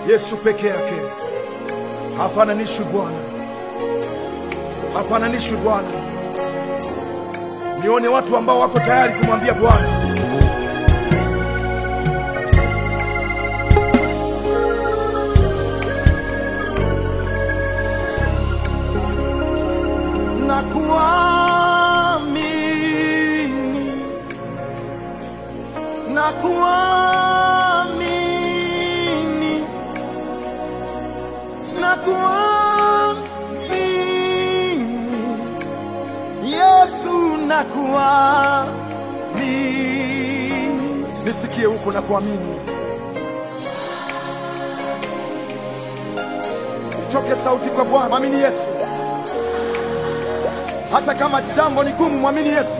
Yesu peke yake hafananishwi Bwana, hafananishwi Bwana. Nione watu ambao wako tayari kumwambia Bwana, nakuamini, nakuamini, nakuamini, Yesu nakuamini. Nisikie huko nakuamini, itoke sauti kwa Bwana, mwamini Yesu. Hata kama jambo ni gumu, mwamini Yesu.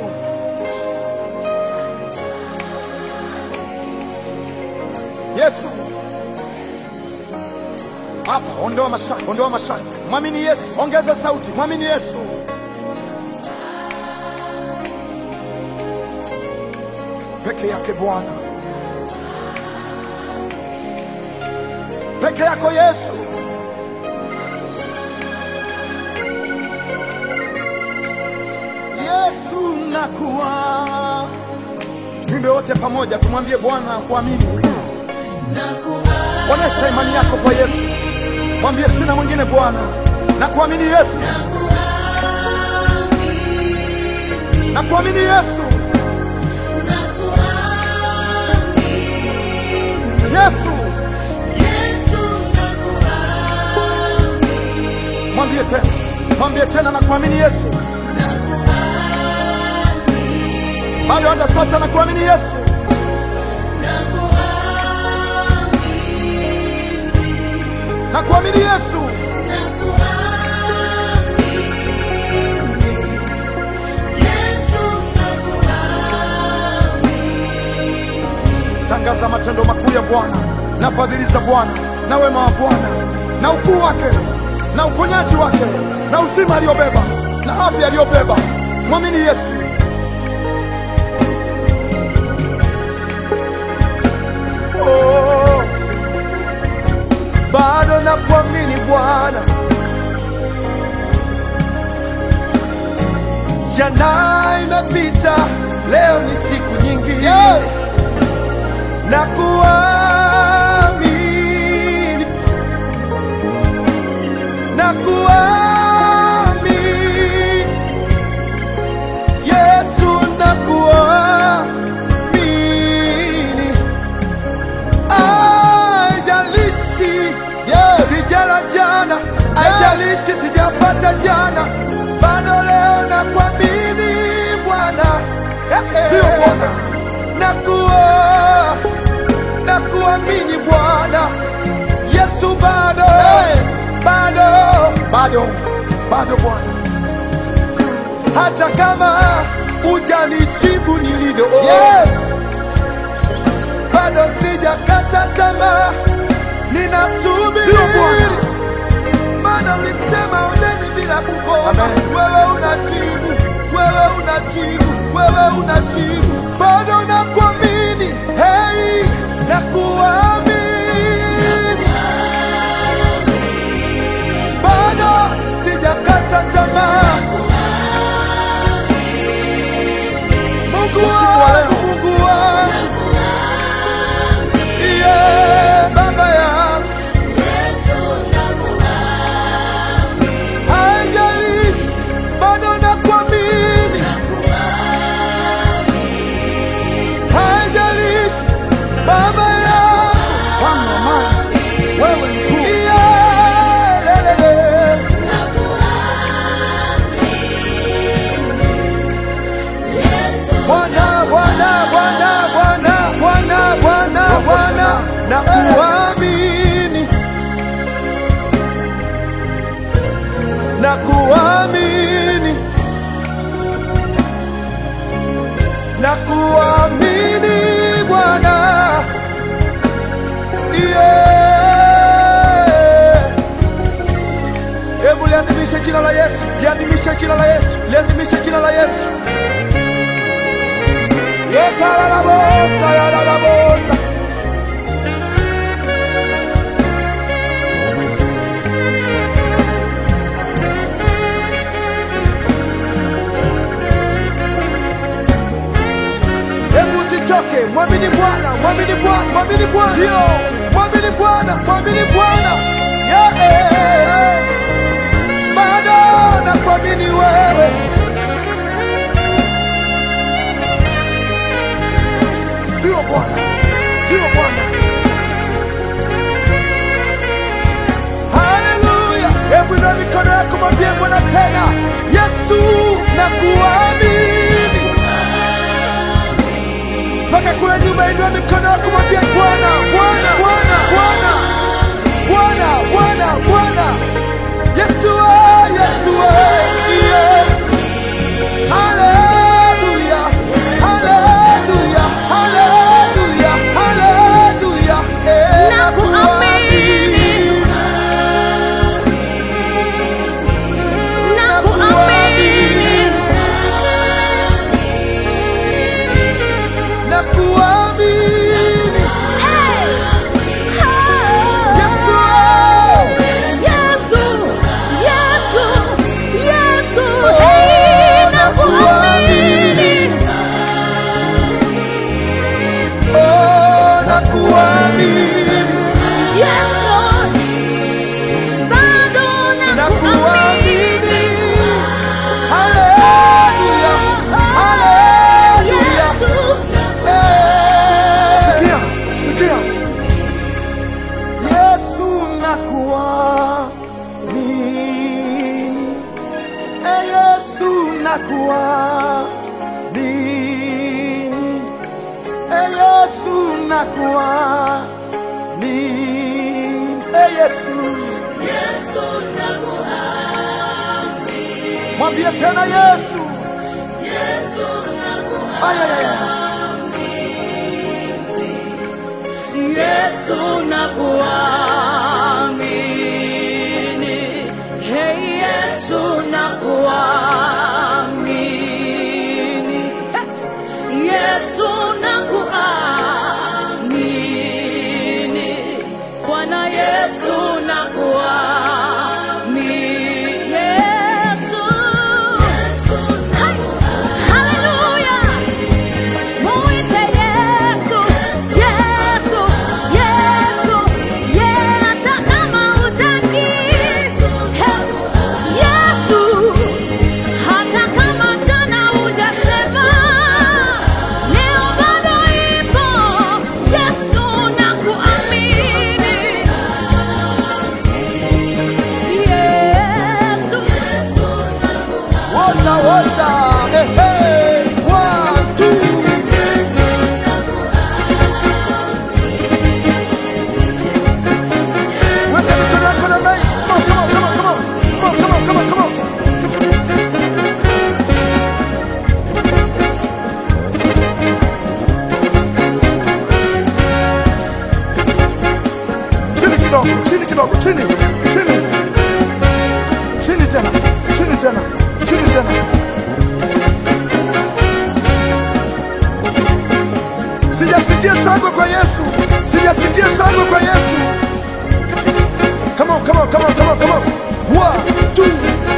Yesu hapa, ondoa mashaka, ondoa mashaka, mwamini Yesu. Ongeza sauti, mwamini Yesu. Peke yake Bwana, peke yako Yesu. Yesu nakuwa. Twimbe wote pamoja, tumwambie Bwana kuamini. Onesha imani yako kwa Yesu, mwambie sina mwingine Bwana, na kuamini Yesu, na kuamini Yesu, Yesu. Mwambie tena, mwambie tena, na kuamini Yesu. Bado hata sasa na kuamini Yesu. Na kuamini Yesu. Tangaza matendo makuu ya Bwana na fadhili za Bwana na wema wa Bwana na ukuu wake na uponyaji wake na uzima aliyobeba na afya aliyobeba. Mwamini Yesu. Oh, bado na kuamini Bwana. Jana imepita, leo ni siku nyingine. Yes. Na kuamini, na kuamini Yesu, na kuamini Haijalishi sijala jana, haijalishi sijapata jana, bado leo nakuamini Bwana, ndio Bwana, nakuwa nakuamini Bwana Yesu, bado bado bado bado Bwana, hata kama hujanijibu nilivyo yes bado sijakata tamaa, ninasubiri. Maana ulisema oneni bila kukoma. Wewe unajibu, wewe unajibu, wewe unajibu, bado nakuamini. Hey, nakuamini, bado sijakata tamaa. Mungu wangu, Mungu wangu Yeah, baba yangu, haijalishi, bado nakuamini, haijalishi, baba yangu, wewe mkuu. Yeah, lelele. Bwana, Bwana, Bwana, Bwana, Bwana, Bwana, Bwana, nakuamini, nakuamini, nakuamini Bwana, yeah. Hebu liadhimishe jina la Yesu, liadhimishe jina la Yesu, liadhimishe jina la Yesu. Yekararabosa, yararabosa. usichoke, mwamini Bwana, mwamini Bwana, mwamini Bwana, ndio mwamini Bwana, mwamini Bwana, yeah, eh, bado nakuamini wewe. Ndio Bwana, ndio Bwana. Haleluya! Hebu inua mikono yako, mwambie Bwana tena, Yesu nakuamini. Mpaka kule nyuma, inua mikono yako, mwambie Bwana, Bwana, Bwana, Bwana, Bwana, Bwana, Bwana, Yesu, ah, Yesu, ah, yeah. Haleluya, haleluya, haleluya, haleluya, eh, Nakuamini. Nakuamini. nakuamini. Hey! Yesu, Oh! oh. Yesu, Yesu, Yesu, Oh, hey, nakuamini. nakuamini. Oh, nakuamini. Yes, Lord. Bado Nakuamini. nakuamini. Haleluya, haleluya. Yesu. Sikia, sikia. Yesu nakuamini. Eh, Yesu nakuamini. Eh, Yesu nakuamini. Eh, Yesu. Mwambie tena Yesu. Ay, ay, ay, ay. Yesu nakuamini. Hey Yesu nakuamini. Yesu nakuamini. Bwana Yesu nakuamini. Yesu. Hai. Hallelujah. Muite Yesu, Yesu, Yesu, yeah, hata kama hutaki. Hey, Yesu, hata kama jana hujasema, leo bado ipo. Yesu nakuamini. Yesu. Woza, woza. Eh, eh. One, two. Weka mikono yako namna hii. Come on, come on, come on, come on. Come on, come on, come on, come on. Chini kidogo, chini kidogo, chini, chini. Chini tena, chini tena, chini tena. Sijasikia shangwe kwa Yesu, sijasikia shangwe kwa Yesu. Come on, come on, come on, come on, come on. One, two.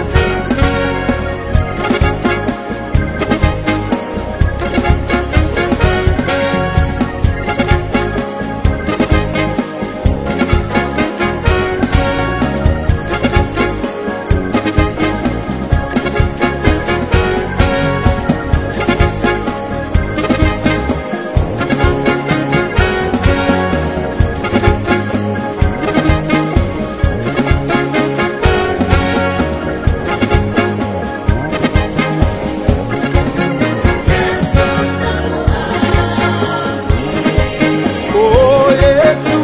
Oh, Yesu.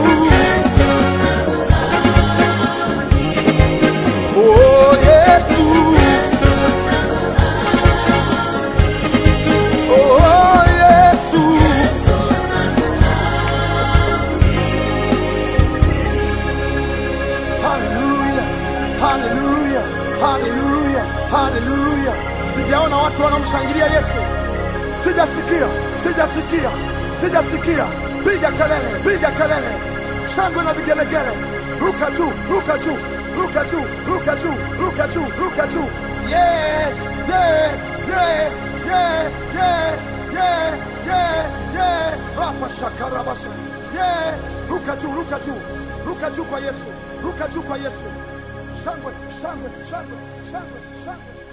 Oh, Yesu. Oh, Yesu. Hallelujah, hallelujah, hallelujah, hallelujah. Sijaona watu wanamshangilia Yesu. Sijasikia, sijasikia, sijasikia. Piga kelele, piga kelele, shangwe na vigelegele. Ruka juu, ruka juu, ruka juu, ruka juu, ruka juu, ruka juu. Yes, yeah, yeah, yeah, yeah, yeah, yeah, yeah. shakarabasha yeah. ruka juu ruka juu ruka juu kwa yesu ruka juu kwa yesu shangwe shangwe shangwe shangwe shangwe